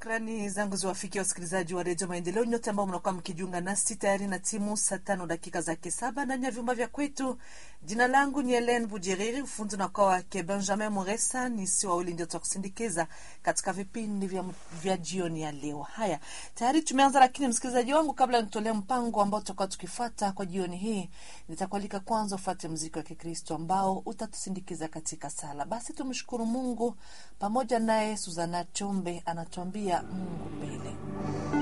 Shukrani zangu ziwafikia wasikilizaji wa redio Maendeleo nyote ambao mnakuwa mkijiunga nasi tayari na timu saa tano dakika zake saba ndani ya vyumba vya kwetu. Jina langu ni Helen Bujeriri, ufundi unakuwa wake Benjamin Moresa. Ni si wawili ndio tutakusindikiza katika vipindi vya, vya jioni ya leo. Haya, tayari tumeanza, lakini msikilizaji wangu, kabla nitolea mpango ambao tutakuwa tukifuata kwa jioni hii, nitakualika kwanza ufuate mziki wa Kikristo ambao utatusindikiza katika sala. Basi tumshukuru Mungu pamoja naye. Suzana Chombe anatuambia Mungu mbele.